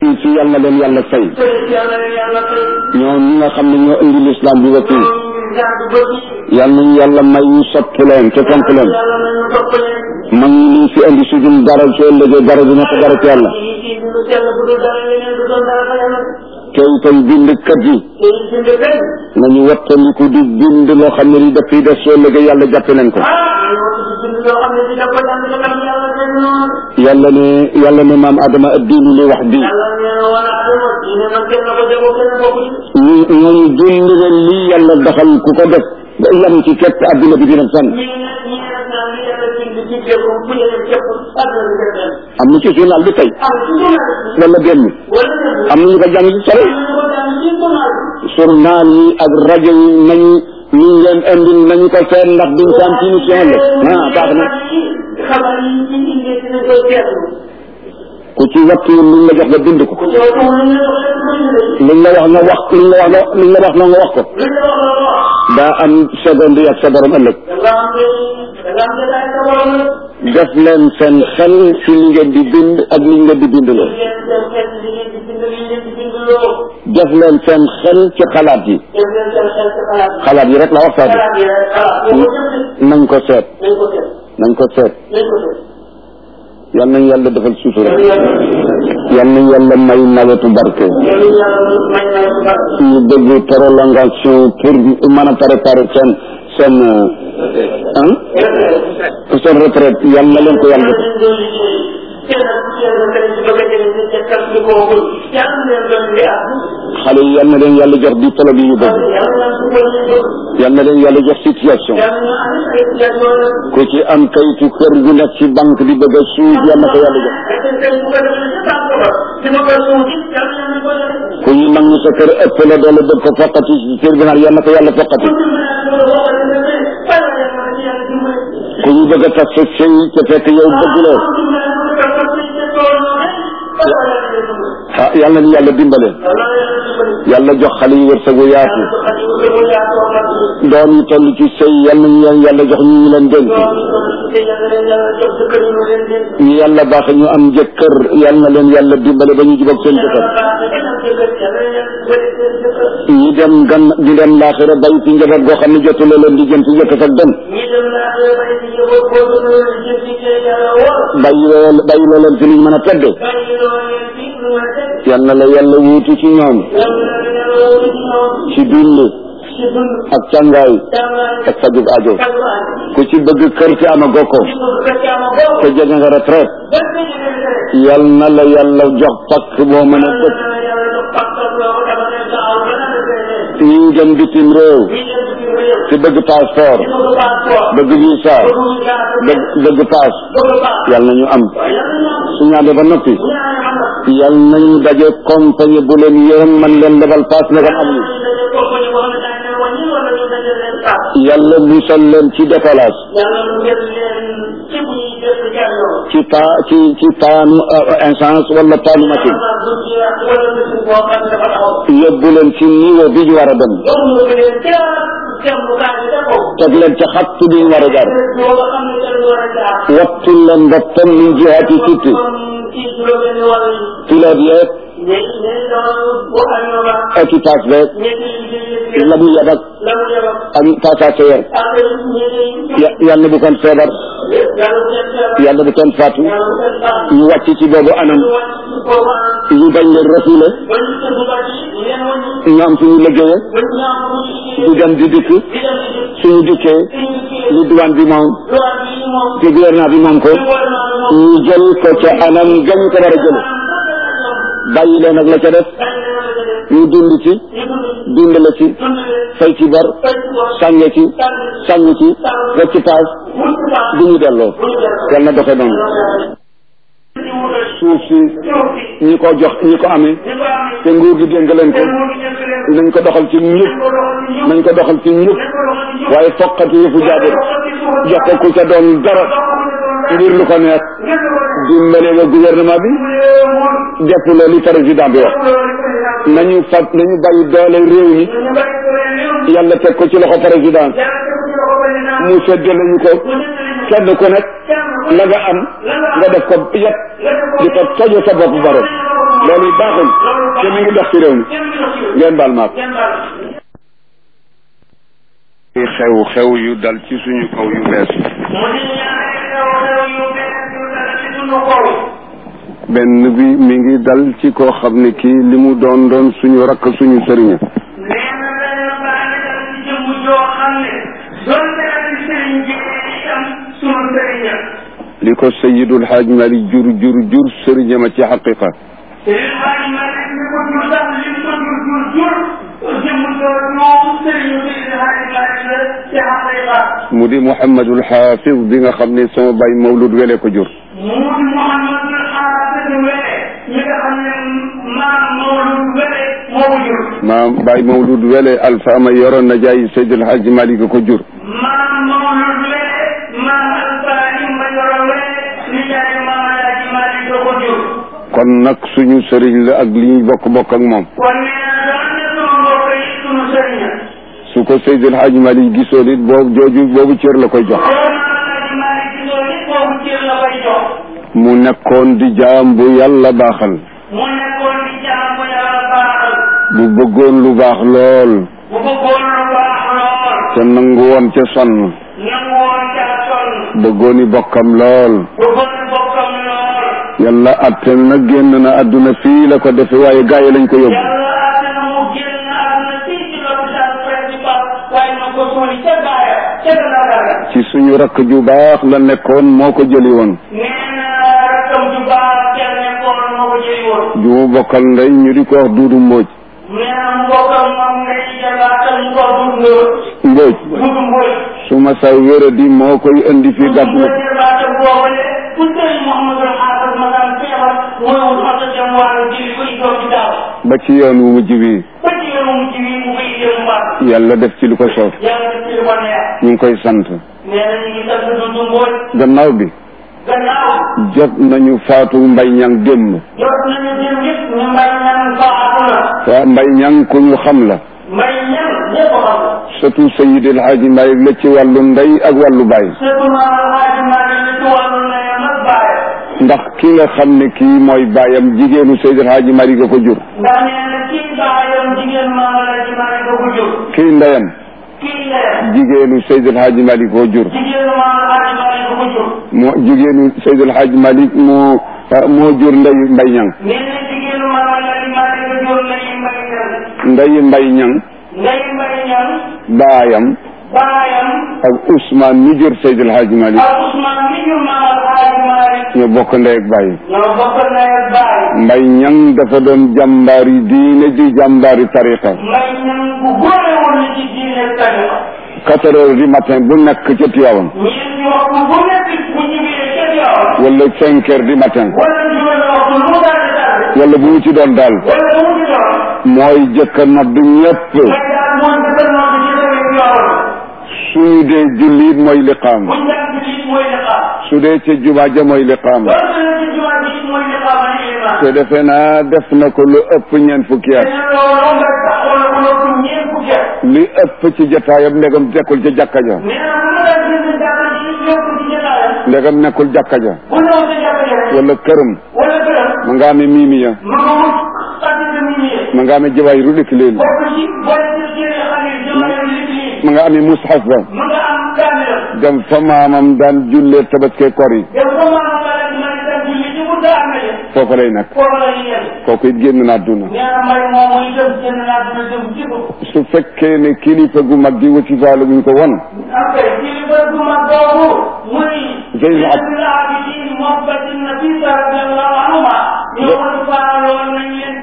ci yàlla na leen yàlla fay ñoo ñi nga xam ne ñoo indi lislaam bi ba fii yàlla nañu yàlla may ñu sopp leen te fonk leen mag ñi liñ fi indi su dul dara soo ëllëgee dara dina ko dara ci yàlla te itam bindkat yi nañu wattandiku di bind loo xam ne li dafay def soo ëllëgee yàlla jàppe leen ko yàlla ne yàlla ne maam Adama addiinu li wax bi ñu ñooñu dund leen lii yàlla doxal ku ko def ba yam ci képp adduna bi dina san am na ci journal bi tey wala benn am na ñu ko jàng ci solo journal yi ak rajo yi nañu ñu leen indil nañu ko seet ndax duñ ko am ci émission la ah baax na ku ci wattu liñ la jox nga bind ko liñ la wax nga wax liñ la wax liñ la wax na nga wax ko daa am seconde yi ak sa borom ëllëg def leen seen xel ci li ngeen di bind ak li ngeen di bindloo def leen seen xel ci xalaat yi xalaat yi rek la wax sax nañ ko seet nañ ko seet yal nañ yàlla defal sutura yal nañ yàlla may nawetu barke ñu bëgg prolongation pour mën a préparer seen seen ah seen retraite yal na leen ko yàlla def xale yi yal na leen yàlla jox diplôme yi ñu bëgg yal na leen yàlla jox situation ku ci am kayitu kër gu nekk ci banque di bëgg a suuf yal na ko yàlla jox ku ñu nangu sa kër ëpp la doole bëgg ko foqati ci tribunal yal na ko yàlla foqati ku ñu bëgg a tas sa sëy te fekk yow bëgguloo ah yal na ñu yàlla dimbale yàlla jox xale yi wërsëgu yaatu doom yi toll ci sëy yal nañu leen yàlla jox ñu ñu leen dénk ñu yàlla baax ñu am jëkkër yal na leen yàlla dimbale ba ñu jubag seen jëkkër ñi dem gan ñi dem laaxira bay ci njaboot goo xam ne jotuloo leen di jëm ci jëkk ak dem bàyyi loo bàyyi loo leen fi liñ mën a tedde yal na la yàlla wuutu ci ñoom ci dund ak càngaay ak fajug aajo ku ci bëgg kër te amagoo ko te jege nga retraite yal na la yàlla jox pakk boo mën a dëkk ñi dem bitim réew te bëgg passeport bëgg visa bëgg bëgg pass yal na ñu am su ñaade ba noppi yal nañu daje compagnie bu leen yërëm man leen lebal pass ne am ñu yàlla musal leen ci décollage ci pa ci ci paanu essence wala paanu machine yóbbu leen ci niveau bi ñu war a dem teg leen ca xatt bi ñu war a jaar wattu leen boppam min jihaati sitti pilote yeeg équipage beeg la mu yab ak ak passager yàlla bu kon feebar yàlla bu kon faatu ñu wàcc ci boobu anam ñu bañ leen refoulé ñu am suñu liggéeye di dem di dikk suñu dikkee li douane bi moom te gouvernement bi moom ko ñu jël ko ca anam gañ ko war a jël bàyyi leen ak la ca def ñu dund ci dund la ci fay ci bor sànge ci sàng ci rek ci paas bu ñu delloo yal na doxe noonu suuf si ñi ko jox ñi ko amee te nguur gi dénk leen ko nañ ko doxal ci ñëpp nañ ko doxal ci ñëpp waaye foqati yëfu jaabir jox ko ku ca doon dara ngir lu ko neex dimbale nga gouvernement bi def la li président bi wax nañu fab nañu bàyyi doole réew mi yàlla teg ko ci loxo président mu séddale ñu ko kenn ku nekk la nga am nga def ko yëpp di ko tojo sa bopp borom loolu baaxul te mi ngi dox ci réew mi ngeen baal maak xew xew yu dal ci suñu kaw yu bees benn bi mi ngi dal ci koo xam ne kii li mu doon doon suñu rakk suñu sëriñ li ko Seydul Xaaj Mali jur jur jur sëriñama ci xaqiqa mu di Mouhamadul Xaafis bi nga xam ne sama baay Mawlud Wele ko jur mu di Mouhamadul Xaafis Wele mi nga xam ne maam Mawlud Wele moo ko jur maam baay Mawlud Wele alfa ma yoroon na jaay Seydul Xaaj Mali ko jur maam Mawlud Wele maam alfa ma yoroon Wele ni jaay maam Alaaji Mali ko jur kon nag suñu sëriñ la ak li ñu bokk bokk ak moom kon nee na doon na sunu mbokk yi sunu sëriñ su ko Seydil Hadji Malick gisoon it boobu jooju boobu cër la koy jox loolu Alaaji Mali gisoo nit boobu cër la koy jox mu nekkoon di jaam bu yàlla baaxal mu nekkoon di jaam bu yàlla baaxal bu bëggoon lu baax lool bu bëggoon lu baax lool te nangu woon ca sonn nangu woon caa sonn bëggoon i bokkam lool bëggoon bokkam lool yàlla atte na génn na àdduna fii la ko defe waaye gaa yi lañ ko yóbbu yàlla àtte na mu génn àdduna fii ci l'hôpital principal waaye na ko suuli ca gaaya ca gannaaw gaaya ci suñu rakk ju baax la nekkoon moo ko jëli woon nee na rakkam ju baax kenn nekkoon moo ko jëli woon ju mu bokkal ndey ñu di ko wax duudu mbóoj nee na mbokkam moom ngay jabaatal mu ko dund mbóoj dund mboy su ma sa wéradi moo koy indi fii gàtt dund jabaatal boobale fu sëriñ Mouhamadou Xaafis ma daan feebar mooy wut oto dem wàllu jëli ko ci hôpital ba ci yoon wu mujj bi ba ci yoon mu ci wi mu koy jëm mbaat yàlla def ci lu ko soof yàlla def ci lu ko neex ñu ngi koy sant nee na ñu ngi sant dund mboy gannaaw bi gannaaw jot nañu faatu mbay ñang démb jot nañu dem yëpp ñu mbay ñan faatu na waa mbay ñang ku ñu xam la mbay ñan ñëpp xam surtout Seydi El Hadji Malick la ci wàllu ndey ak wàllu baay surtout maam Alaaji Malick li ci wàllu ndeyam ak baay ndax ki nga xam ne kii mooy baayam jigéenu Seydi El Hadji Malick a ko jur ndax nee na kii baayam jigéen maam Alaaji Malick ko jur kii ndeyam kii ndeyam jigéenu Seydi El Hadji Malick koo jur jigéen maam Alaaji Malick ko jur moo jigéenu Seydi El Hadji Malick moo moo jur ndey mbay ñang nee na jigéen maam Alaaji Malick ko jur ndey mbay ñan ndey mbay ñang ndey mbay ñan baayam baayam ak Ousmane mi jur Seydi El Hadji Malick ak Ousmane mi jur maam Alaaji Malick ñoo bokk ndey ak baay ñoo bokk ndey ak baay mbay ñang dafa doon jàmbaari diine di jàmbaari tariqa mbay ñan bu góore woon na ci diine tariqa quatre heures du matin bu nekk ca Tiwaawan ñeenti waxtu bu nekk bu ñëwee ca Tiwaawan wala cinq heures du matin wala juróomi waxtu lu mu daal di daal wala bu mu ci doon daal wala lu mu ci doon mooy jëkk a nodd ñëpp mooy daal mooy dëgër noonu ci réew Tiwaawan suñu dee jullit mooy liqaam buñ daan ci lii mooy liqaam su dee ca jumaa ja mooy liqaam loolu la ci jumaa ji mooy liqaam ak iman te defe naa def na ko lu ëpp ñeent fukki at te loolu nga taxawal ko loolu ñeent fukki at li ëpp ci jotaayam ndegam nekkul ca jàkka ja nee na bu ma daan gis jàkka ji yokk ci jotaayam ndegam nekkul jàkka ja bu ñëw ci jàkka ji rek wala këram wala këram ma nga amee miimiya ma nga wut xaddina mi ñëwee ma nga amee jawaay ru dëkk leen bokk ci boole ci téere xalir jamono li ci lii ma nga amee mushaf ba ma nga am kaamilam dem fa maamam daan jullee tabaskee kor yi yow comme maanaam wala ci man itam julli ci bu daa amee foofu lay nekk foofu la ñuy yem kooku it génn na àdduna nee na mbay moom muy dem génn naa dina dem ci ko su fekkee ne kilifa gu mag gi wasifaalu buñ ko won ok kilifa gu mag boobu muy Zeynul Ab- Zeynul Abidin Muhbati Nafisa radiallahu anhuma ñoo ko faaloon nañ leen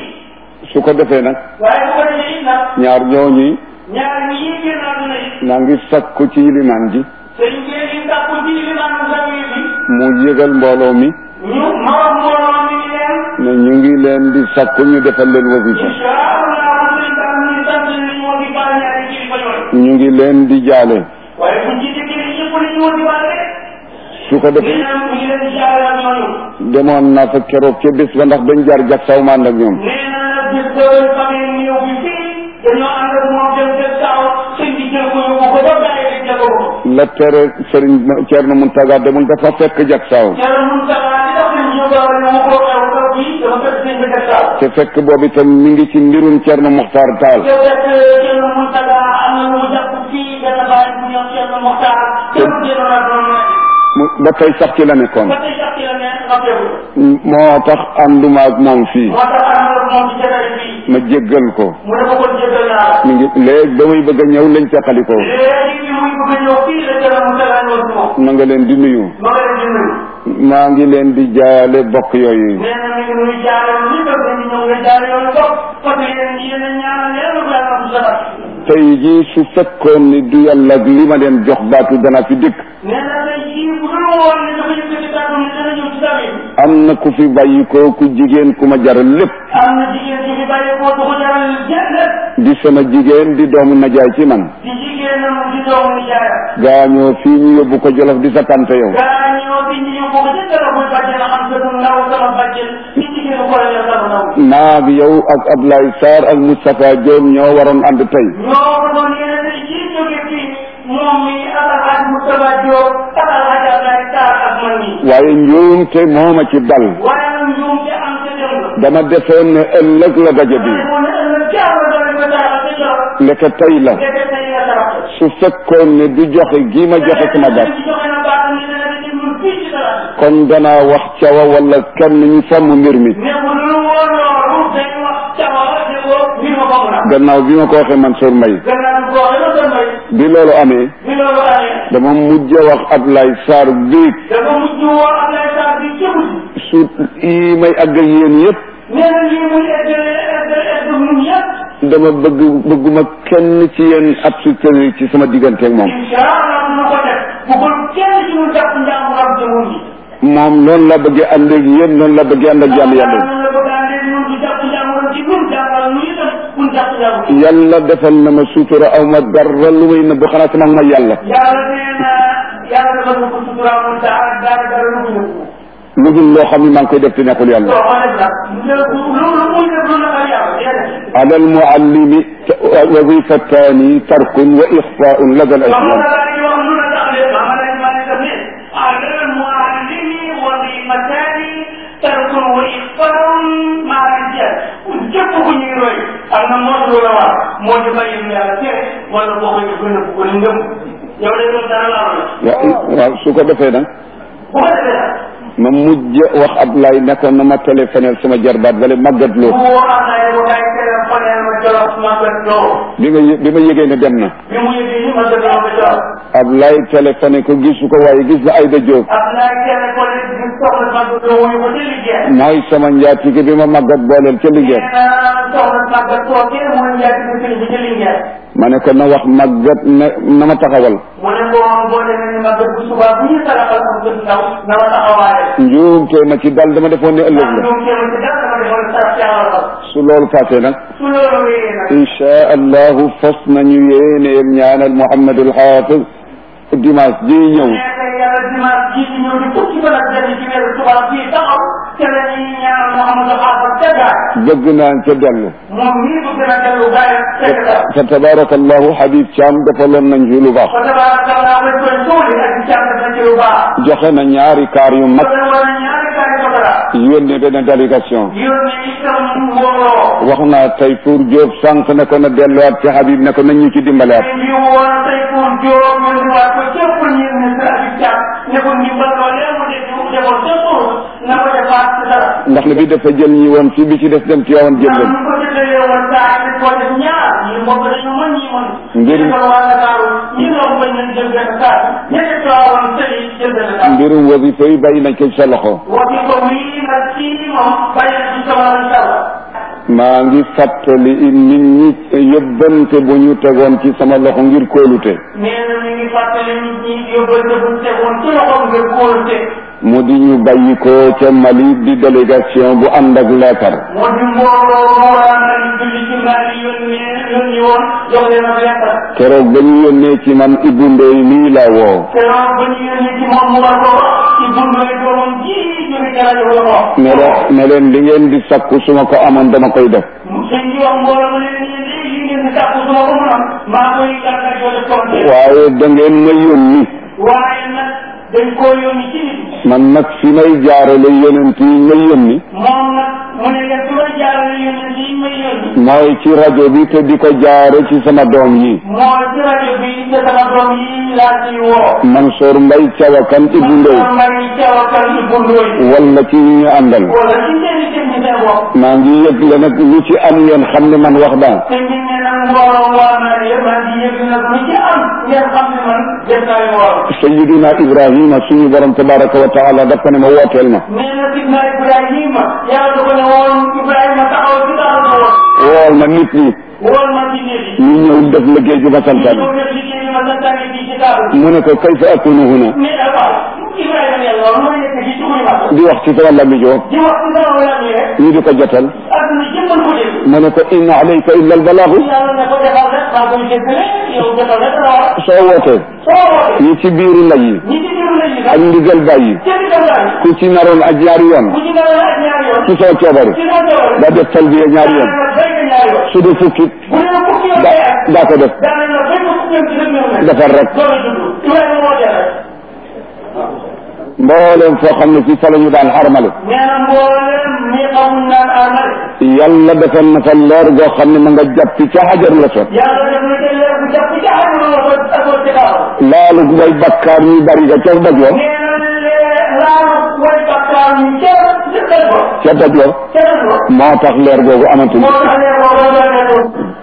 fii su ko defee nag waaye bu ko defee it nag ñaar ñooñi ñaar ñi yi génn àdduna yi naa ngi sakku ci limaan ji sëñ bi yi sàkku ci limaanu zawiya bi mu yëgal mbooloo mi ñu moom mbooloo mi ngi leen ne ñu ngi leen di sakku ñu defal leen wasifa incha allah sëñ tam ñu sant li ñu woon di baal ñaari kilifa yooyu ñu ngi leen di jaale waaye buñ ci déggee ñëpp li ñu woon di baal rek su ko nee defee na mu ngi leen di jaale ak ñooñu demoon naa fa keroog ca bés ba ndax dañ jaar jak saw ma ànd ak ñoom nee na nag bis boobu famille mu ñëw bi fii dañoo ànd ak moom dem dem saaw sëñ bi jël ko yóbbu ko ba bàyyi rek jël ko la tere sëriñ Ceerno Muntaga demul dafa fekk jak saw Thierno Moustapha li tax ñu ñëw ba wala mu ko xew kaw bi dafa fekk sëñ sëñ bi def daal. te fekk boobu itam mi ngi ci mbirum Cerno Muxtaar Taal te fekk Thierno Mountaga am na lu mu jàpp fii benn bàyyi bu ñëw Thierno Mokhtar. Thierno Thierno la doon nekk. mu ba tey sax ci la nekkoon ba tey sax ci la ne noppeeku. moo tax ànduma ak moom fii moo tax am na moom ci jataay bii. ma jéggal ko mu ne ko kon jéggal naa la. mi ngi léegi ba muy bëgg a ñëw lañ teqalikoo léegi bi muy bëgg a ñëw fii la Thierno Mountaga ñëw si moom. ma nga leen di nuyu ma nga leen di nuyu. maa ngi leen di jaale bokk yooyu nee na mi ngi nuyu jaare lu ñu bëgg ñu ñëw nga jaare yoonu bopp parce que yéen yéen a ñaanal leen lu yàlla bu sabat. tey jii su fekkoon ni du yàlla ak li ma leen jox baatu dana fi dikk nee na tey jii bu dul woon ne dafa yëkkati kàddu ni dana ñëw ci sami. am na ku fi bàyyi ko ku jigéen ku ma jaral lépp am na jigéen ci fi bàyyi ko du ko jaral jënd di sama jigéen di doomu najaay ci man di jigéenam di doomu nijaayam. gaañoo fii ñu yóbbu ko jolof di sa tante yow gaa ñoo bi ñu yóbbu ko jënd la muy bàjjen am sa du ndaw sama bàjjen ci jigéenu ko la sama ndaw. naag yow ak Ablaye Sarr ak Moustapha Diop ñoo waroon ànd tey ñoo ko doon yéene tey jii jóge fii moom mi ak alhaji Moustapha Diop ak alhaji Abdoulaye Sarr ak man mi. waaye njuumte moo ma ci dal waaye nag ñoom ci am ca dem la. dama defoon ne ëllëg la daje bi waaye moom ne ëllëg jaar la doon ko jaar ca jox. ndeke tey la ndeke tey la sarap. su fekkoon ne du joxe gii ma joxe sama baat joxe na baatam ni dana di ñun fii ci dara. kon danaa wax cawa wala kenn ñu fomm mbir mi mais bu dul woon loolu day wax cawa ne ko mbir ma bokk na. gannaaw bi ma ko waxee Mansour Mbaye gannaaw bi ko waxee ba doon may bi loolu amee bi loolu amee. dama mujj a wax Ablaye Sarr biig dafa mujj woo Ablaye Sarr bi ca mujj. su yi may àgg ak yéen yëpp nee na lii muy egg egg egg ñun yëpp. dama bëgg bëgguma kenn ci yéen ab su ci sama diggante ak moom incha allah dina ko def bu ko kenn ci ñun jàpp njàmburam te mu ngi. moom noonu la bëggee ànd ak yéen noonu la bëggee ànd ak jàmm yàlla la bëgg a andee ñun du jàpp njàmburam ci ñun jàngal ñu itam buñ jàpp njàmburam. yàlla defal na ma sutura aw ma dara lu may nëbb xanaa sama ma yàlla yàlla nee na yàlla dafa ñu ko suturaamu dara dara dara lu mu yëngu. lu dul loo xam ne maa ngi koy def te nekkul yàlla soo xoolee nag loolu muy def lu naka yàlla déedéet. ala almuallimi wazifataani tarkun wa ixfaun lada al Mama aslam la di wax lu la tax de mama la ma ne def ne ala muallimi wazifatani tarkun wa ixfaun maa rijal képp ku ñuy roy am na moo lu la war moo di bàyyi lu yàlla tere wala boo koy def gën a ko ni ngëm yow de moom dara laa la wa- waaw su ko defee nag bu ko defee nag ma mujj wax Ablaye nekkoon na ma téléphonel sama jarbaat wala màggat bu loo woo am na yow kay téléphoné ma jolof ma gën loo bi nga yë- bi ma yëgee ne dem na bi mu yëgee ni ma gën loo ma jolof Ablaye téléphoné ko gisu ko waaye gis na Ayda Diop ab naa téléphoné bi soxla ma gën loo wuyu ko ci liggéey mooy sama njaatige bi ma màggat booleel ca liggéey nee na soxna Maga toogee mooy njëkk bi sëriñ bi ci Linguère. ma ne ko na wax màggat ne na ma taxawal mu ne ko boo demee ni Maga bu subaa bu ñu saraxal am gën ndaw na ma taxawaaye. njuumte ma ci dal dama defoon ne ëllëg ndax la ñoom kenn ci dara dama defoon sarax ci awal ko. su loolu passé nag su loolu wéyee nag. insha allahu fas nañu yéeneel ñaanal Mouhamadul Hafiz dimanche ji ñëw mais tey yàlla dimanche jii di ñëw di fukki fan ak benn ci weeru tubaab bii taxaw te la ñuy ñaanal Mouhamadou Xaafar ca gaay. bëgg naa ca dellu moom nii bu gën a dellu gaay fekk dara. fa tabarakallahu Habib Thiam defaloon nañ fi lu baax fa tabarakallah lañ koy suuli ak di càmm na ci lu baax. joxe na ñaari kaar yu mag kon war na ñaari gaay ko dara. yónnee benn délégation yónnee itam mbooloo. wax naa tey pour Diop sànq ne ko na delluwaat ci Habib ne ko nañ ñu ci dimbalewaat ñu woon tey pour Diop ñu diwaat ko ca premier ministre Habib Thiam ne ko ndimbal loolee mu def defoon ca suuf na ko defaat ci dara. ndax ne bi dafa jël ñi woon fii bi ci des dem ci yowoon jël ndax leen ñu ko jëlee woon saa yi ko def ñaar ñi mbokk dañu mën ñi mën. Mbir- ñu ko waa Ndakaaru ñi doon bañ leen jël benn saa ñetti coowam sëy jël benn saa. mbirum wasifa yi bàyyi nañ ko ci sa loxo waxi ko wii nag kii moom bàyyi na ci sama incha allah. maa ngi fàttali nit ñi yóbbante bu ñu tegoon ci sama loxo ngir kóolute nee na mi ngi fàttali nit ñi yóbbante bu tegoon ci loxoom ngir kóolute. mu di ñu bàyyi ko ca Mali di délégation bu ànd ak leetar moo di mbooloo moo daan nañ julli ci Mali yónnee yónni woon jox leen ak lettre. keroog ba ñu yónnee ci man Ibou Ndoye nii laa woo keroog ba ñu yónnee ci moom mu war ko wax ci bundoy doomam ji jóge ca rajo la ko wax. ne leen ne leen li ngeen di sakku su ma ko amoon dama koy def sëñ bi wax mbooloo ma leen yéen léegi li ngeen di sàkku su ma ko mën a maa koy gàttal yoo def compte. waaye da ngeen ma yónni waaye nag dañ koo yónni ci nit. man nag fi may jaarale yonent yi ma yónni moom nag mu ne leen su jaarale yónni yi may yónni. mooy ci rajo bi te di ko jaare ci sama doom yi mooy ci rajo bi te sama doom yi laa ciy woo. Mansour Mbaye Thiawakan Ibou Ndoye man maa ngi teewakal ci Bundooy. wala ci ñi ñu àndal wala ci seen i technicien bopp. maa ngi yëgle nag lu ci am ngeen xam ne man wax naa te ñu ne nag mbooloo waa naa yëpp maa ngi yëg nag lu ci am ngeen xam ne man def naa leen war. Sayyidina Ibrahima suñu borom tabaraka wa taala daf ko ne ma wooteel ma nee na Sidna Ibrahima yàlla da ko ne woon Ibrahima taxaw ci taxaw na woon. wool ma nit ñi woon ma ci néeg yi. ñu ñëw def liggéey bi ma santaan ñëw def liggéey bi ma santaane fii ci table. mu ne ko kayfa akunu huna mais waaw Ibrahima ne loolu mooy nekk ci dugub ma. di wax ci sama lami joo di wax ci sama wàll yi rek. ñu di ko jotal àdduna jëmmal ko dégg. mu ne ko in alayka illa al balaagu yàlla ne ko defal rek maa koy jéggale yow defal rek la war. soo wootee soo wootee. ñi ci biiru lay yi ñi ci biir lañu ak sax. ndigal bàyyi kenn dem laaj. ku ci naroon ak ñaari yoon ku ci dara laaj ñaari yoon. ci soo coobare ci sa jaww da def talbiya ñaari yoon béy nga ñaari yoon. su dee fukki bu dee fukki yoon da day ak. daa ko def daanaka la béy ko fukki yoon ci rek ñëw na. defar rek loolu la tudd. Ibrahima moo dee rek. mbooleem foo xam ne ci fa la ñu daan xarmale nee na mboolem mi xamul naan amal. yàlla defal na fa leer goo xam ne ma nga jàpp ca xajar la sot yàlla def na ca leer bu jàpp ci xarit la ko akoo ci kaw. laalu way bakkaar ñu bari ga ca doj wa nee na lee laalu way bakkaar ñu ca ca doj ba. ca doj wa ca doj ba. moo tax leer googu amatul moo tax leer boobu la doon nekk.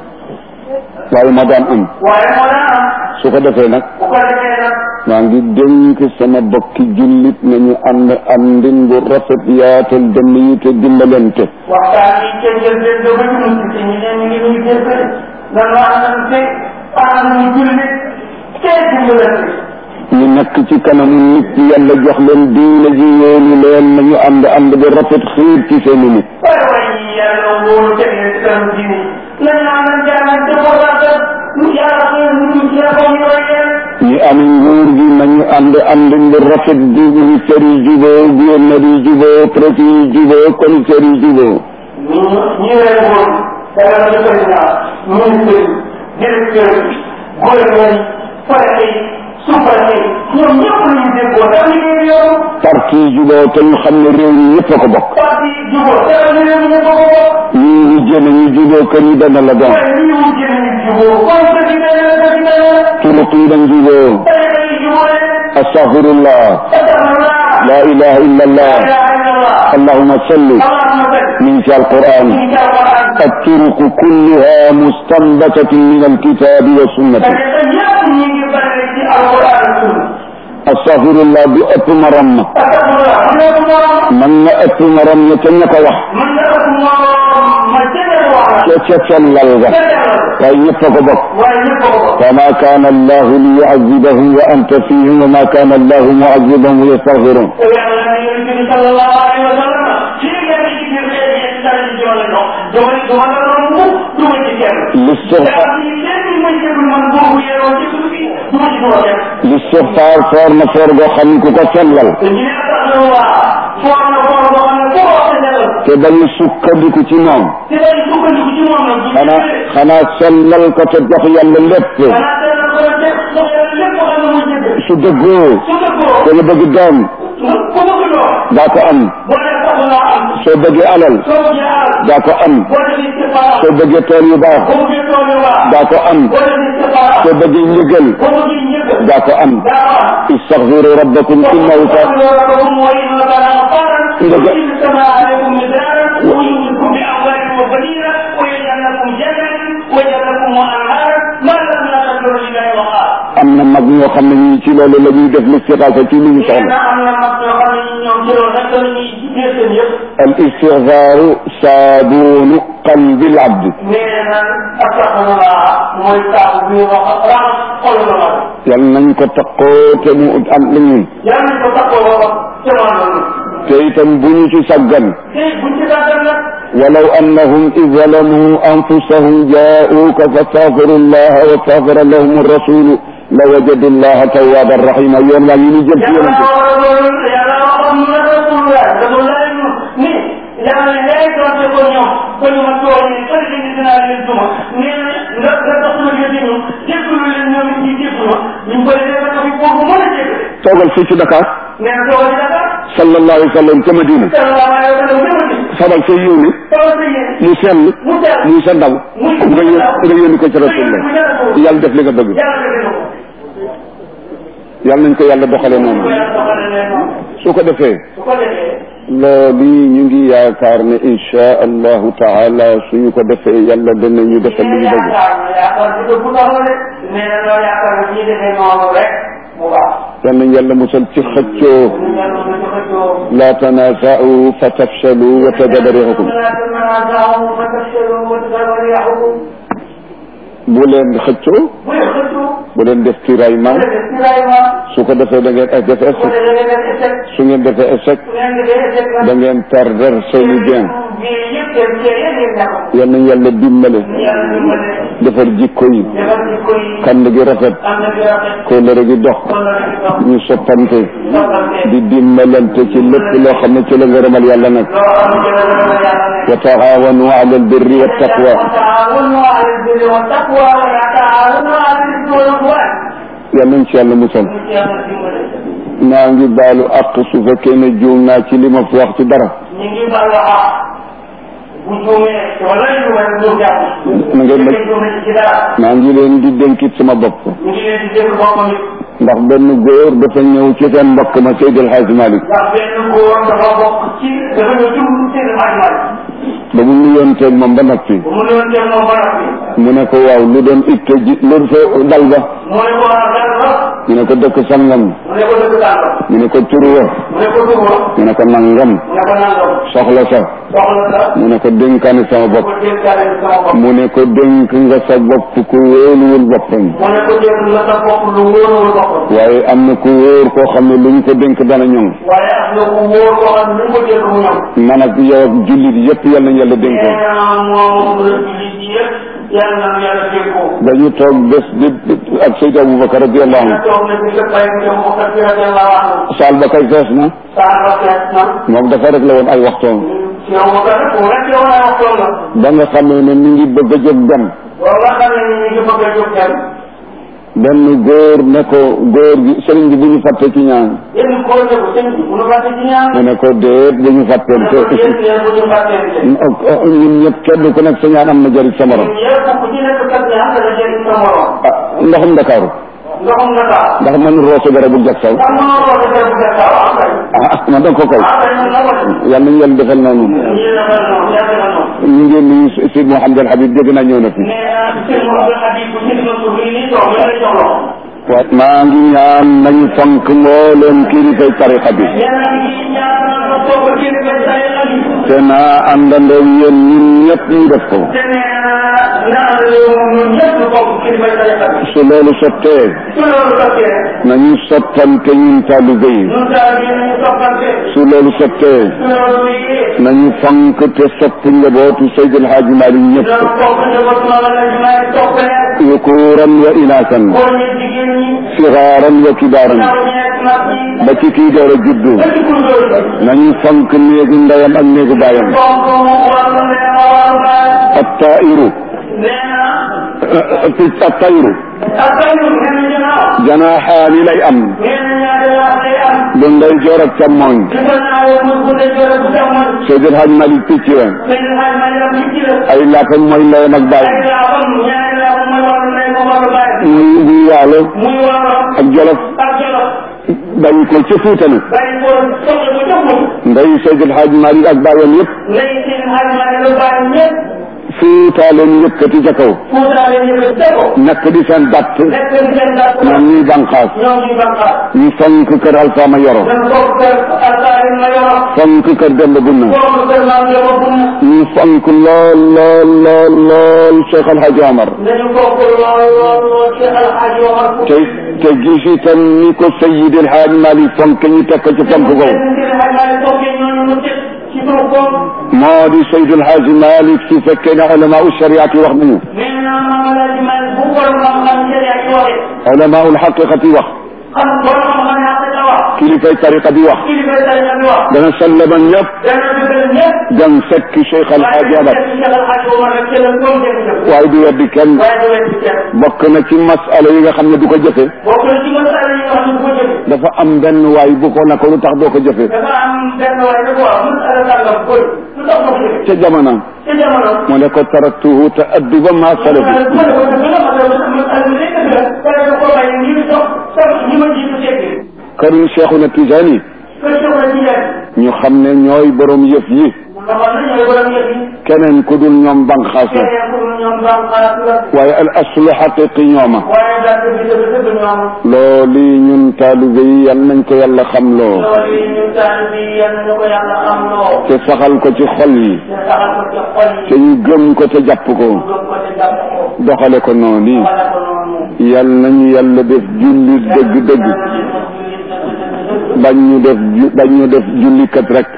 waaye moo daan am waaye moo daan am. su ko defee nag bu ko defee nag. maa ngi dénk sama bokki jullit nañu ànd àndin bu rafet yaatal dënn yi te dimbalante waxtaan yi ca njëlbeen ba ba ñu mujj si ñu ne ñu ngi nuyu jëfee nanu àndante ànd ñu jullit te dimbalante. ñu nekk ci kanamu nit ñi yàlla jox leen diine ji yéenu leen nañu ànd ànd bu rafet xiir ci seeni nit waaye waaye ñi yàlla wóolu teg leen ci kanam diine nañu àndante àndante ko rafet yàlla xëy ñu tudd ci ko ñu roy leen. ñi am nguur gi nañu ànd àndin bu rafet di ministère yi juboo gouverneur yi juboo préfet yi juboo commissaire yi juboo ñu ñu leen woon dara la président ministre directeur gouverneur yi préfet yi sous-préfet ñoom ñëpp la ñu déggoo dara liggéey yoon parti yi juboo te ñu xam ne réew mi ñëpp a ko bokk parti jubóo dara liggéey ñu ko ko ñii ñu jëne ñu juboo kër yi dana la doon waaye lii mu jënd ñu jubóo kon dëgg dana dëgg dana turuq yi dañ juboo tey dañuy jubóo astaghfirullah astaghfirullah la ilaha illa allah la ilaha illallah allahumma salli allahumma salli min fi alquran ci alquran الطرق كلها مستنبتة من الكتاب والسنة te ñëpp ñu ngi bari ci alquran ak sunna أستغفر الله بأب مرم astaghfirullah mu ne ko moom من أب مرم يتنك وح mën na ëpp moom ma jëlee wax la يتشل للغة كي يتقبض waaye ñëpp ko ko فما كان الله ليعذبهم وأنت فيهم وما كان الله معذبهم ويستغفرون te yàlla na yonent bi sallallahu alayhi wa sallam fii ngeen ci biir léegi yéen daal di jëmale dox jëmale du ma la doon mu du ma ci kenn te الاستغفار am ni kenn muy jëgul man boobu yeewoo ci suuf bi du ma ci dugal kenn الاستغفار فور نفور غو خمي كو سلل te ñu ne astaghfirullah foor na foor boo xam ne foo wax ne la te dañu sukkandiku ci moom te dañu sukkandiku ci moom nag bu ñu xanaa jëlee xanaa sellal ko te jox yàlla lépp xanaa teel na ko rek def soo yàlla lépp xam ne muy jëgg su dëggoo su dëggoo te nga bëgg doom ku bëgg loo daa ko am boo dee soxla am soo bëggee alal soo bëggee alal daa ko am boo dee istifaara soo bëggee tool yu baax boo bëggee tool yu baax daa ko am boo dee istifaara soo bëggee njëgal boo bëggee njëgg daa ko am daa ko am istaghfiru rabbakum innahu kaana ربكم وإن كان غفارا يرسل السماء عليكم مدرارا ويمدكم بأموال وبنين ويجعل لكم جنات ويجعل لكم أنهارا ما لكم لا تدعوا لله وقال am na mag ñoo xam ne ñii ci loolu la ñuy def listixaasa ci li ñu nee soxla na am na mag yoo xam ne ñoom ci loolu rek la ñuy jël seen yëpp al istigfaaru saabuunu qalbi al abdi nee na astaxfirullah mooy saabu bi wax raxas xol la ma yal nañ ko taqoo te mu am li ñun yàlla nañ ko takkoo wax ci loolu te itam bu ñu ci saggan te buñ ci gàttal nag ولو أنهم إذ ظلموا أنفسهم جاءوك فاستغفروا الله واستغفر لهم الرسول لوجدوا الله توابا رحيما يوم لا ينجب في يوم yàlla waxoon loolu yàlla waxoon na rasulullah rasulullah ñu ni yàlla yaay doonte ko ñoom ba ñu ma tooñee fële ci dinaa leen duma nee na nga nga dox na yëti ñu jéggalu leen ñoom it ñi jéggalu ma ñu bëri dafa ko fi boobu mën a jéggal toogal fii ci Dakar nee na toogal ci Dakar sallallahu alayhi wa sallam ca Madina sallallahu alayhi wa sallam jëmati sabal sa yéene soo sa yéen mu sell mu sell muy sa ndaw muy nga yó nga yónni ko ci rasulullah yàlla def li nga bëgg yàlla def na ko yàlla nañ ko yàlla doxale noonu ko yàlla doxale leen noonu su ko defee su ko defee loolu ñu ngi yaakaar ne insha allahu taala suñu ko defee yàlla danañu defal li ñu bëgg yaakaar na yaakaar bi bu taxaw de nee na loolu yaakaar na ñuy defee noonu rek mu baax yal nañ yàlla musal ci xëccoo ñu yàlla na ci xëccoo la tanaaza'u fa tafshalu wa tadabba riihukum bu leen xëccoo bu leen xëccoo bu leen def tiraillement bu leen def tiraillement su ko defee da ngeen def bu échec leen def échec su ngeen defee échec bu leen defee échec da ngeen perdre seeni bien bii yëpp seen cee yëpp ngeen ñàkk yal nañ yàlla dimbale yàlla dimbale defar jikko yi defar jikko yi kànd gi rafet am na bi rafet kóllëre gi dox kon la ci dox ñu soppante soppante di dimbalante ci lépp loo xam ne ci la ngërëmal yàlla nag loo xam ne la yàlla ne wa taawanu ala albirri wa taqwa وتعاونوا على البر والتقوى ولا تعاونوا على الاثم والعدوان yal nañ ci yàlla musal maa ngi baalu àq su fekkee ne juum naa ci li ma fi wax ci dara ñu ngi baal wax bu juumee wala ñu war a juum jàpp na ngeen ma juumee ci dara maa ngi leen di dénkit sama bopp ñu ngi leen di dégg boppam it ndax benn góor dafa ñëw ci seen mbokk ma Seydi El Hadji Malick ndax benn góor dafa bokk ci dafa ñëw jum seen xajmal ba mu nuyonteeg moom ba noppi bu mu doon teel moom ba noppi mu ne ko waaw lu doon itte ji lu fa dal ba mu ne ko war a dal la ñu ne ko dëkk sangam mu ne ko dëgg tànk ñu ne ko turu wa mu ne ko dugg ñu ne ko nangam mu ne ko nangam soxla sa soxla sa mu ne ko dénkaane sama bopp ko dénkaale sama bopp mu ne ko dénk nga sa bopp ku wóoluwul boppam mu ne ko dénk nga sa bopp lu wóorul boppam waaye am na ku wóor koo xam ne luñ ko dénk dana ñoŋ waaye am na ku wóor koo xam ne lu ko dénk mu ñëw man ak yow ak jullit yépp yal nañ yàlla dénkoo nee na moom la jullit yi yëpp yàlla na yàlla dénkoo dañu toog bés di ak Seydou Aboubacar radiallahu na anhu toog na ci sa bay mu dem bokkat bi radiallahu anhu saal ba kay fees na saa ba fees na moom dafa rek la woon ay waxtoom yow ma kat ku rek yow naa wax tool la ba nga xamee ne mi ngi bëgg a jóg dem boo nga xam ne ñu ngi bëgg a jóg dem benn góor ne ko góor gi sëriñ bi bu ñu fàtte ci ñaan yenn góor ne ko sëñ bi bu nu fàtte ci ñaan mu ne ko déet bu ñu fàtteen ne ko yéen yéen bu ñu fàttente ñun ñëpp kenn ku nekk sa ñaan am na jëriñ sa morom yëpp ku ci nekk kat ñaan dana jëriñ sa morom ah ndoxum Ndakaaru ndoxum nga taa ndax man roose garabul jak saw ndax mënoo roote garab bu gàtt waaw am kay ah man danga ko kay ah kay mën na ko def yàlla nañu yàlla defal noonu ñu defal noonu yàgg na noonu ñu ngi nuyu Sidi Mouhamed El Habib dégg naa ñëw na fi nee naa sëñ Mouhamed Habib bu ñu doon suuf nii toog ñu lay jox loxo waaw maa ngi ñaan nañu fonk mbooleem kilifay tariqa bi nee naa ngi ñaanal ko bokk ci li koy say xali te naa àndandoo yéen ñun ñëpp ñu def ko te nee naa naa moom ñun ñëpp bokk ci li koy say xali su loolu sottee su loolu sottee nañu soppante ñun taalibe yi ñun daal ñu ñu soppante su loolu sottee su loolu wéyee nañu fonk te sopp njabootu Seydil Hadji Malick ñëpp loolu bokk njaboot ma la ñu may topp leen yukuuran wa inaasan góor ñi jigéen ñi sigaaran wa kibaaran ndaw ñeeg mag ñi ba ci kii door a juddu ba ci gunóor yi nañu fonk néegu ndeyam ak néegu baayam donc wàllu nee ma wàllu baay attairu nee na picc attairu ak ay ñu nee na ginnaaw janaaxaani lay am nee na ñaari laaf lay am bu ndeyjoor ak càmmooñ di ko ñaawee muy bu dee jore bu jamono Seydil Hadji Malick picc la sëñ xaaj ma yaram ci ci la ay laafam mooy ndeyam ak ay baayam laafam ñaari laafam mooy wàllu nee ma wàllu baay muy muy waalo muy wàllu ak jolof ak jolof bàyyi ko ca Fuuta nag bàyyi ko soxla ko joxul ndey Seydil Hadji Malick ak baayam yëpp lay seen xaaj ma yaram baay ñëpp Fuuta leen yëkkati ca kaw fuutaale ñu ko tego nekk di seen datt nekk seen dàtt ñoom ñuy banqaas ñoom ñu bànqaat ñu fonk kër Alfaama Yoro dañ bokk kër altaari ma yoro fonk kër Demba Bunna bokk kër maam yoro bu ñu fonk lool lool lool lool Cheikh El Hadji Omar dañu bokk lool lool lool ci alxaaji Omar Fouti te te gis itam ni ko Seydi El Hadji Malick fonk ñu teg ko ci fonk googu moo di Seydi El Hadji Malick su fekkee ne ulama u shariat yi wax nañu ulama ul xaqiqati wax kilifay tariqa bi wax dana sallama ñëpp dem fekk Cheikh El Hadji Omar waaye du weddi kenn bokk na ci masala yi nga xam ne du ko jëfe dafa am benn waay bu ko na ko lu tax doo ko jëfe dafa am benn waay da ko wax masala sàngam koy lu tax ma fi ca jamono ca jamono mu ne ko taraktuhu te adduba ma salafi ma ne ko dëgg la ma ne ko ma ne ko dëgg la pare ko ko bàyyi ñi dox sax ñi ma jiitu seeti këru Cheikhuna Tijaani kër Cheikh la ci leen ñu xam ne ñooy borom yëf yi nga xam ne ñooy borom yëf yi keneen ku dul ñoom banqaas la keneen ku dul ñoom baax xalaat la waaye al aslu xaqiqi ñooma waaye daal dëgg dëgg dëgg ñoom loolu ñun taalibe yi yal nañ ko yàlla xam loo loolu yi ñu taal bi yal nañu ko yàlla am loo te saxal ko ci xol yi te saxal ko ci xol yi te ñu gëm ko te jàpp ko gëm ko te jàpp ko doxale ko noonu wala ko noonu yal nañu yàlla def jullit dëgg-dëgg bañ ñu def ju bañ ñu def jullikat rek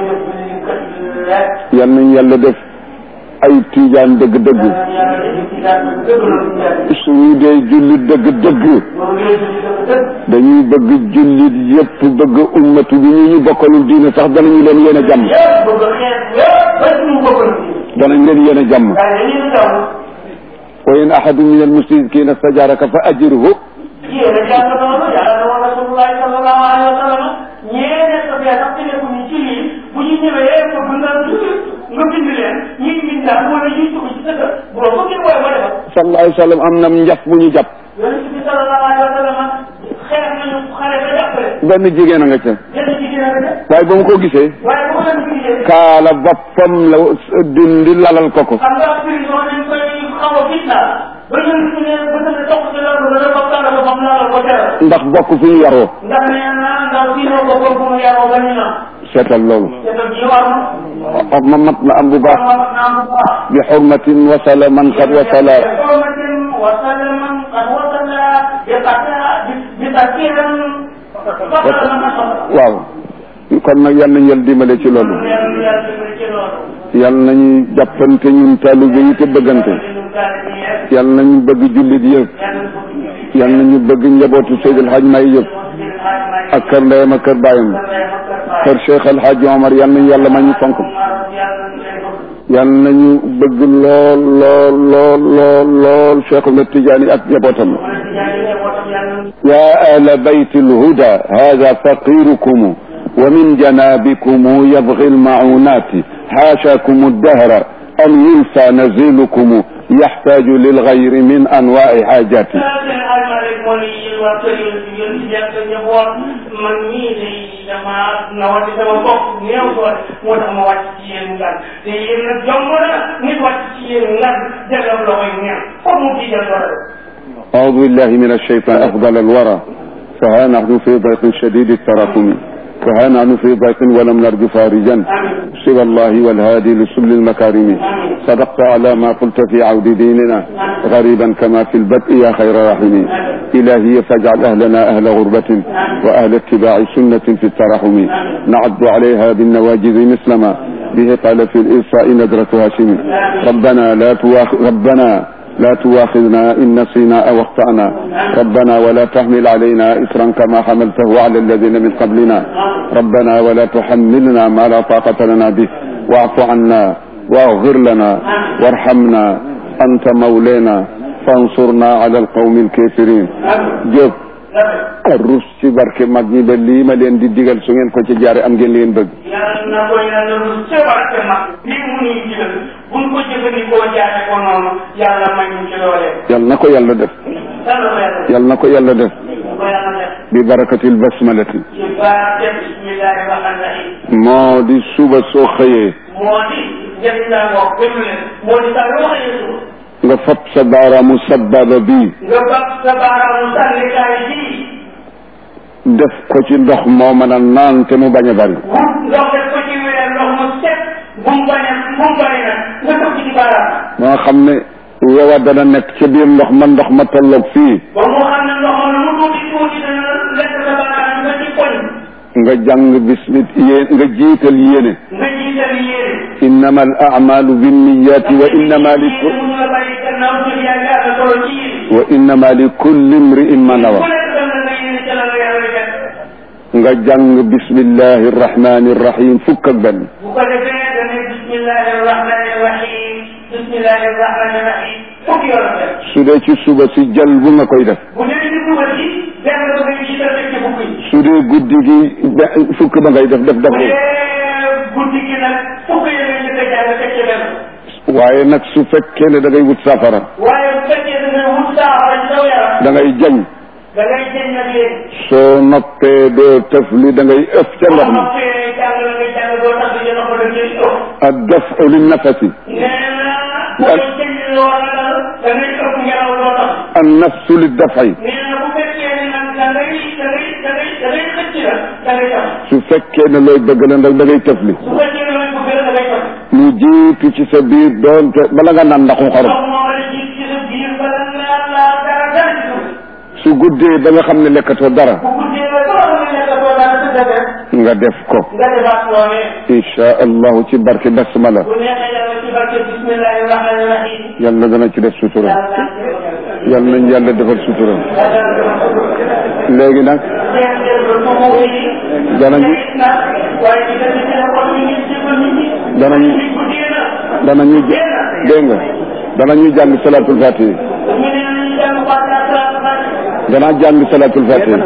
yal nañu yàlla def ay tiijaan dëgg-dëgg suñu dee jullit dëgg-dëgg dañuy bëgg jullit yépp bëgg ummatu bi ñu ñu bokkalul diine sax danañu leen yéen a jàmm danañ leen yéen a jàmm wa in ahadun min almushrikina stajaraka fa ajirhu sallallahu alayhi wa sallam am na njaf bu ñu jàpp benn jigéen a nga ca waaye ba mu ko gisee kaala boppam la dindi lalal ko ko xam nga prison dañ koy xaw a fitna ba ñu ne ba ñu ne topp ci loolu dana ko kàlla ko xam naa la ko teral ndax bokk fi ñu yaroo ndax nee na ndax fii noo ko bokk mu yaroo ba ñu na seetal loolu te nag yi war na xam ma mat na am bu baax xam naa bu baax bi xurmatin wasala man qad wasala حرمة وسلما قد وصل بقتا بتكيرا فقط لما صدر waaw kon nag yal nañu yàlla dimbale ci loolu yal nañu jàppante ñun taalibe yi te bëggante yal nañu bëgg jullit yëpp yal nañu bëgg njabootu Seydil Hadj May yëpp ak kër ndeyam ak kër baayam kër Cheikh El Hadj Omar yal nañu yàlla may ñu fonk yal nañu bëgg lool lool lool lool lool Cheikh Ahmed Tidiane ak njabootam يا أهل بيت الهدى هذا فقيركم ومن جنابكم يبغي المعونات حاشاكم الدهر أن ينسى نزيلكم يحتاج للغير من أنواع حاجاته man mii day dama nawati sama bopp néew doole moo tax ma wàcc ci yéen ngan te yéen nag jomb na nit wàcc ci yéen ngan jëlal loxoy neen foog mu tiijal doole أعوذ بالله من الشيطان أفضل الورى فها نحن في ضيق شديد التراكم فها نحن في ضيق ولم نرجو فارجا سوى الله والهادي لسبل المكارم صدقت على ما قلت في عود ديننا غريبا كما في البدء يا خير راحمين إلهي فاجعل أهلنا أهل غربة وأهل اتباع سنة في الترحم نعد عليها بالنواجذ مثل ما به قال في الإرساء ندرة هاشم ربنا لا تواخ ربنا لا تواخذنا إن نسينا أو اخطأنا ربنا ولا تحمل علينا إصرا كما حملته على الذين من قبلنا ربنا ولا تحملنا ما لا طاقة لنا به واعف عنا واغفر لنا وارحمنا أنت مولانا فانصرنا على القوم الكافرين جب rus ci barke mag ñi ba lii ma leen di digal su ngeen ko ci jaare am ngeen leen bëgg yàlla na ko yàlla rus ca barke mag lii mu ñuy digal buñ ko jëfandikoo jaare ko noonu yàlla may ñu ci loole yal na ko yàlla def yàlla ko yàlla yal na ko yàlla def ko yàlla def bi barakatil basmalati ci barke bismillahi rahmani rahim moo di suba soo xëyee moo di njëriñ laa wax déglu leen moo di saa yoo xëyee suba nga fab sa baaraamu sababa bii nga bàq sa baaraamu sànnikaay bii def ko ci ndox moo mën a naan te mu bañ a bari wut ndox def ko ci weer ndox mu set bu mu bañ a bu mu bari nag nga toog ci baaraam ba nga xam ne yowa dana nekk ca biir ndox ma ndox ma tolloog fii ba mu xam ne ndox ma lu mu tuuti tuuti dana lekk sa baaraam nga ci koñ nga jàng bismit yéen nga jiital yéene nga jiital yéene innama al amalu binniyati wa innama li ku mu la bàyyi gannaaw jël yaa ngi àgg solo ci yéene wa innama li kulli imri'in ma nawa ku nekk dem na nga yéene ca la la yàlla di def nga jàng bismillahi arrahmani arrahim fukk ak benn bu ko defee da ne bismillahi rahmani rahim bismillahi rahmani rahim fukki yoon la def su dee ci suba si jal bu nga koy def bu dee ci suba si benn ba ngay jiital rek ci fukk yi su dee guddi gi be- fukk ba ngay def def def bu dee guddi gi nag fukk yi ngay njëkk fekkee benn waaye nag su fekkee ne da ngay wut safara waaye bu fekkee da ngay wut saafara ci saw yaram da ngay jañ da ngay jëñ nag léegi soo noppee doo tëf li da ngay ëf ca ndox mi noppee jàng la ngay jàng doo tax di jënd ko da ngay ëpp ak daf li nafasi nee na boo jëñ loo ragal da ngay ëpp ngelaw doo tax an nafsu li dafay nee na bu fekkee ne nag da ngay da ngay da ngay da ngay xëcc la da ngay tax su fekkee ne looy bëgg la ndax da ngay tëf li su fekkee ne lañ ko gën da ngay tax lu jiitu ci sa biir doonte bala nga naan ndaxum xorom ndox moo la jiit ci sa biir bala nga laa dara dara ci suuf su guddee ba nga xam ne lekkatoo dara bu guddee ba doo xam ne nekk doo dara sa dëgg nga def ko nga defaat loole insha allahu ci barke basmala bu neexee yàlla ci barke bismillahi rahmani rahim yàlla dana ci def sutura yàlla nañ yàlla defal sutura léegi nag danañu danañu danañu dégg nga danañu jàng salatul fatihi danaa jàng salatul fatihi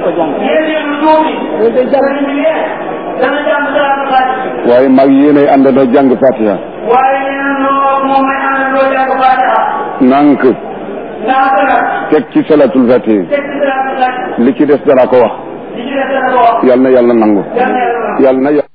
waaye mag yéenay àndandoo jàng fatiha nank teg ci salatul fatihi li ci des danaa ko wax yàlla na yàlla nangu yàlla na